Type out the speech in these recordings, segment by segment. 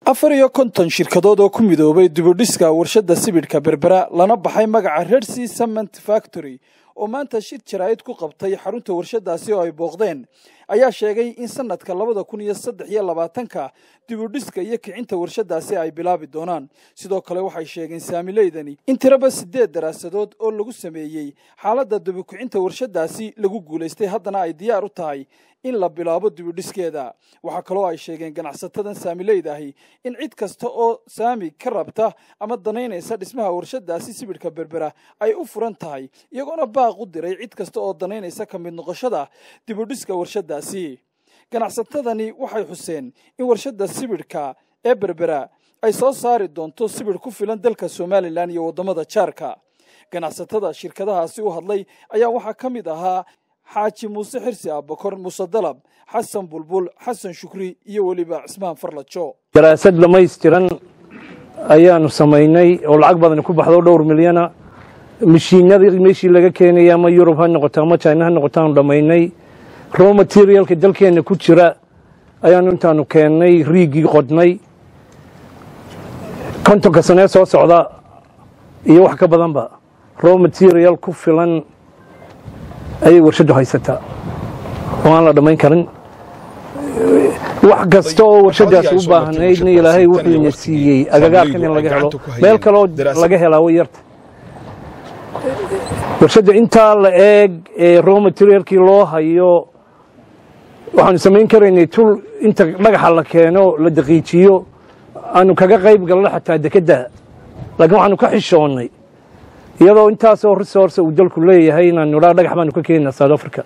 afar iyo konton shirkadood oo ku midoobay dibudhiska warshadda sibidhka berbera lana baxay magaca redsea cement factory oo maanta shir jaraa'id ku qabtay xarunta warshaddaasi oo ay booqdeen ayaa sheegay in sanadka labada kun iyo saddex iyo labaatanka dibudhiska iyo kicinta warshaddaasi ay bilaabi doonaan sidoo kale waxay sheegeen saamileydani in tiraba siddeed daraasadood oo lagu sameeyey xaaladda dibukicinta warshaddaasi lagu guulaystay haddana ay diyaar u tahay in la bilaabo dibudhiskeeda waxaa kaloo ay sheegeen ganacsatadan saamileyda ahi in cid kasta oo saami ka rabta ama danaynaysa dhismaha warshaddaasi sibidhka berbera ay u furan tahay iyagoona baaq u diray cid kasta oo danaynaysa ka mid noqoshada dibudhiska warshaddaasi ganacsatadani waxay xuseen in warshadda sibidhka ee berbera ay soo saari doonto sibidh ku filan dalka somalilan iyo waddamada jaarka ganacsatada shirkadahaasi u hadlay ayaa waxaa ka mid ahaa xaaji muuse xirsi aabakor muuse dalab xasan bulbul xasan shukri iyo weliba cismaan farlajo daraasad dhamaystiran ayaanu samaynay oo lacag badan ku baxdo dhowr milyana mashiinadii meeshii laga keenaya ama yurub ha noqoto ama china ha noqoto aanu dhammaynay row materialka dalkeenna ku jira ayaanu intaanu keennay riigii qodnay kontonka sanee soo socda iyo wax ka badanba row material ku filan ayay warshaddu haysataa oo aan la dhammayn karin wax kasta oo warshaddaas u baahnaydna ilaahay wuxuuna siiyey agagaarkan in laga helo meel kaloo laga helaa way yarta warshadda intaa la eeg ee row materialkii loo hayo waxaanu samayn karaynay tul inta dhagaxa la keeno la daqiijiyo aanu kaga qayb galno xataa dekedda laakiin waxaanu ka xishoonnay iyadoo intaasoo resource uu dalku leeyahay inaanu idhaa dhagax baanu ka keenina south africa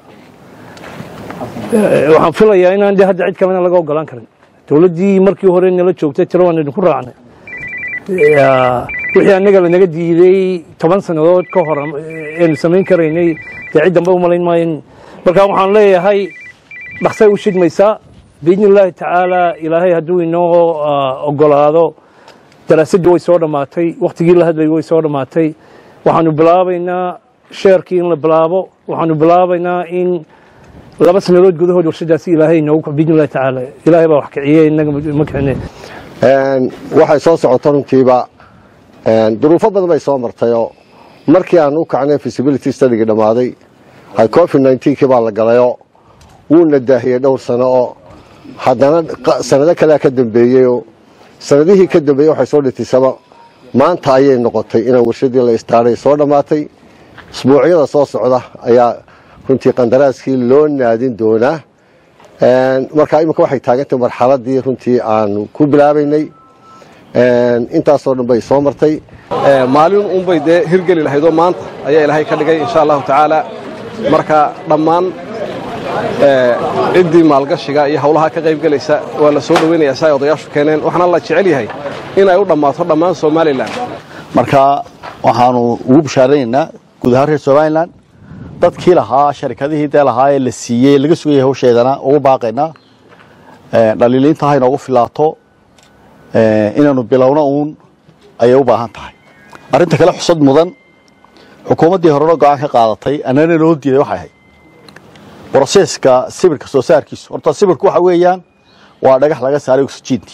waxaan filayaa inaan de hadda cid kalena laga ogolaan karin dowladdii markii hore nala joogtay tiro waan idinku raacnay wixii annaga lanaga diiday toban sannadood ka hor aynu samayn karaynay dee cid dambe u malayn maayo marka waxaan leeyahay dhaksay u shidmaysaa biidni illaahi tacaala ilaahay hadduu inoo ogolaado daraasaddii way soo dhammaatay wakhtigii la hadlayay way soo dhammaatay waxaanu bilaabaynaa sheerkii in la bilaabo waxaanu bilaabaynaa in laba sannadood gudahood warshadaasi ilaahay noogu biidni illahi tacaala ilaahay baa wax kiciye innaga ma kicine waxay soo socoto runtiiba duruufo badan bay soo martayoo markii aan u kacnay feasibility studygii dhammaaday covid nneteen-kii baa la galayoo wuuna daahiyey dhowr sano oo haddana sanado kalea ka dambeeyeyoo sanadihii ka dambeeyey waxay soo dhitiisaba maanta ayay noqotay inaan warshadii la istaaray soo dhammaatay isbuucyada soo socda ayaa runtii qandaraaskii loo naadin doonaa markaa imika waxay taagantay marxaladii runtii aanu ku bilaabaynay intaasoo dhan bay soo martay maalin unbay dee hirgeli lahaydoo maanta ayaa ilaahay ka dhigay insha allahu tacaala marka dhammaan ciddii maalgashiga iyo hawlaha ka qaybgelaysa waa la soo dhoweynayaa si ay odayaashu keeneen waxaana la jecel yahay in ay u dhammaato dhammaan somalilan marka waxaanu ugu bishaaranaynaa guud ahaan reer somalilan dadkii lahaa sharikadihii dee lahaa ee la siiyey laga sugayay hawsheedana ugu baaqaynaa dhaliiliinta ha inoogu filaato inaanu bilowno uun ayay u baahan tahay arrinta kale xusad mudan xukuumaddii horena go-aan ka qaadatay annana noo diiday waxay ahayd broseska sibirka soo saarkiisu horta sibirku waxa weeyaan waa dhagax laga saaray oksijiintii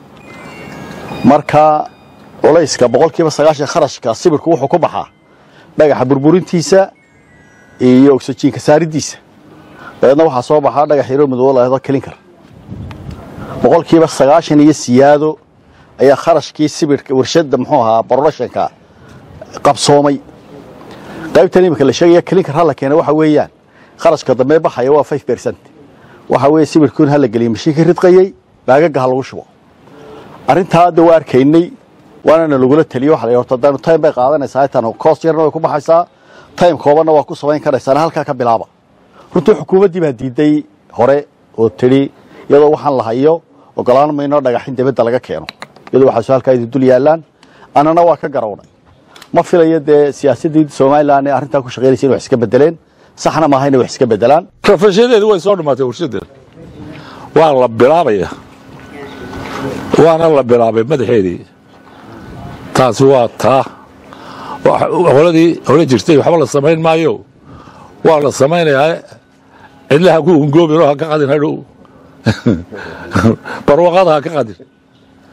marka culayska boqolkiiba sagaashan kharashka sibirku wuxuu ku baxaa dhagaxa burburintiisa iyo oksijiinka saaridiisa dabeedna waxaa soo baxaa dhagax yaroo madoobo lahdo kelinkar boqolkiiba sagaashan iyo siyaado ayaa kharashkii sibirka warshadda muxuu ahaa productionka qabsoomay qaybtan imika la sheegaya kelinkar hala keena waxa weeyaan kharashka dambe baxaya waa five percent waxa weeye sibirkuun hala geliya mashiinka ridqayey baagaga ha lagu shubo arrintaa hadda waa arkaynay waanana lagula taliyo waxa la yidhi horta haddaanu time bay qaadanaysaa intaan cost yarna way ku baxaysaa time koobanna waa ku samayn karaysaana halkaa ka bilaaba runtii xukuumaddii baa diiday hore oo tidhi iyadoo waxaan la hayo ogolaan mayno dhagaxin dibadda laga keeno iyadoo waxaasu halkaa idin dul yaallaan annana waa ka garawnay ma filayo dee siyaasaddii somalilan ee arrintaa ku shaqaynaysa in wax iska bedeleen saxna maaha inay wax iska bedelaan rafashadeedi way soo dhammaatay warshadda waa la bilaabaya waana la bilaabay madaxeedii taasi waa taa qoladii hore jirtay waxba la samayn maayo waa la samaynayaa cidlaha ku ungoobin oo ha ka qadin hadhow barwaqada ha ka qadin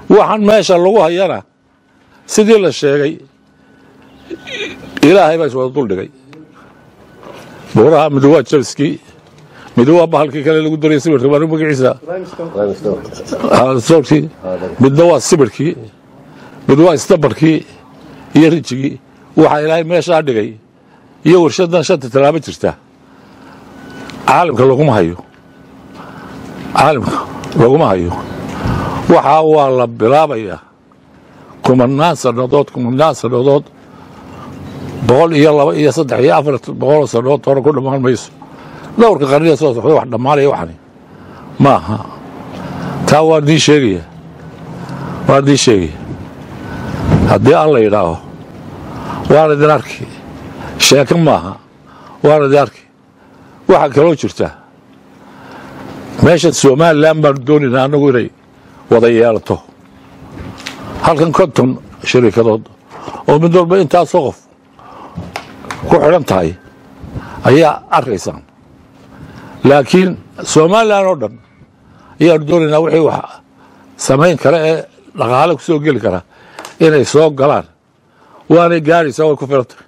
waxaan meesha lagu hayana sidii la sheegay ilaahay baa iswada duldhigay buuraha mid waa jalskii mid waa bahalkii kale lagu daray sibirka baa magaciisa soorkii midna waa sibirkii mid waa isdabarkii iyo rijigii waxaa ilaahay meeshaa dhigay iyo warshadan shanta tallaabo jirta caalamka laguma hayo caalamka laguma hayo waxaa waa la bilaabayaa kumanaan sannadood kumanaan sannadood boqol iyo laba iyo saddex iyo afar boqoloo sannadood hore ku dhammaan mayso dhowrka qarniya soo socda wax dhammaanaya waxani ma aha taa waa dii sheegaya waa dii sheegaya haddii alla yidhaaho waan idin arki sheeko maaha waan idin arki waxaa kaloo jirta meesha somalilan baanu doonaynaa annagu inay wada yeelato halkan konton shariikadood oo mid walba intaasoo qof ku xidhan tahay ayaa arkaysaan laakiin somalilan oo dhan ayaanu doonaynaa wixii wax samayn kara ee dhaqaale ku soo geli kara inay soo galaan waanay gaadhaysaa way ku filantay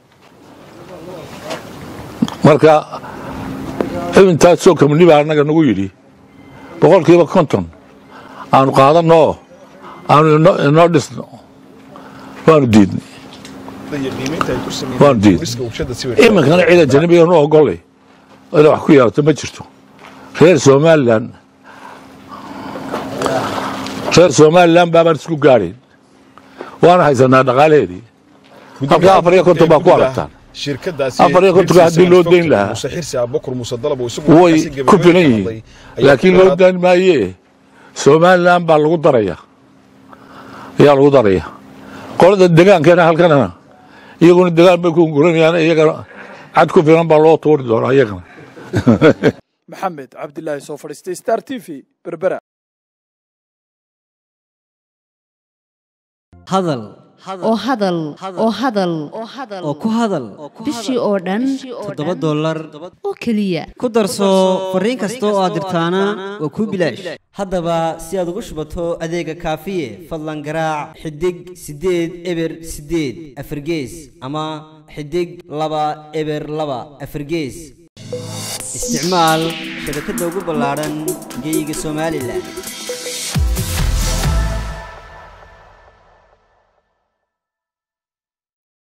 marka intaasoo kamni baa annaga nagu yidhi boqolkiiba konton aanu qaadanno oo aanu inoo dhisno waanu diidnay waanu diidnay iminkana cida janibiga nu ogollay inay wax ku yeelato ma jirto reer somalilan reer somalilan baabaan isku gaadhayn waana haysanaa dhaqaalaheedii halkaa afar iyo konton baa ku aragtaan afar iyo kontonka haddii loo dayn lahaa way ku filan yihiin laakiin loo dayn maayee somalilan baa lagu daraya ayaa lagu daraya qolada degaankeena halkana iyaguna degaan bay ku guranayaan iyagana cad ku filan baa loo tuuri doonaa iyagana maxamed cabdilaahi soo fadhiistay star t v berbera hadal oo hadal oo hadal oo ku hadal bishii oo dhan toddoba dollar oo keliya ku darso fariin kasta oo aad dirtaana waa kuu bilaash haddaba si aad ugu shubato adeega kaafiye fadlan garaac xidig siddeed eber siddeed afargees ama xidig laba eber laba afargees isticmaal shabakadda ugu ballaadhan geyga somalilan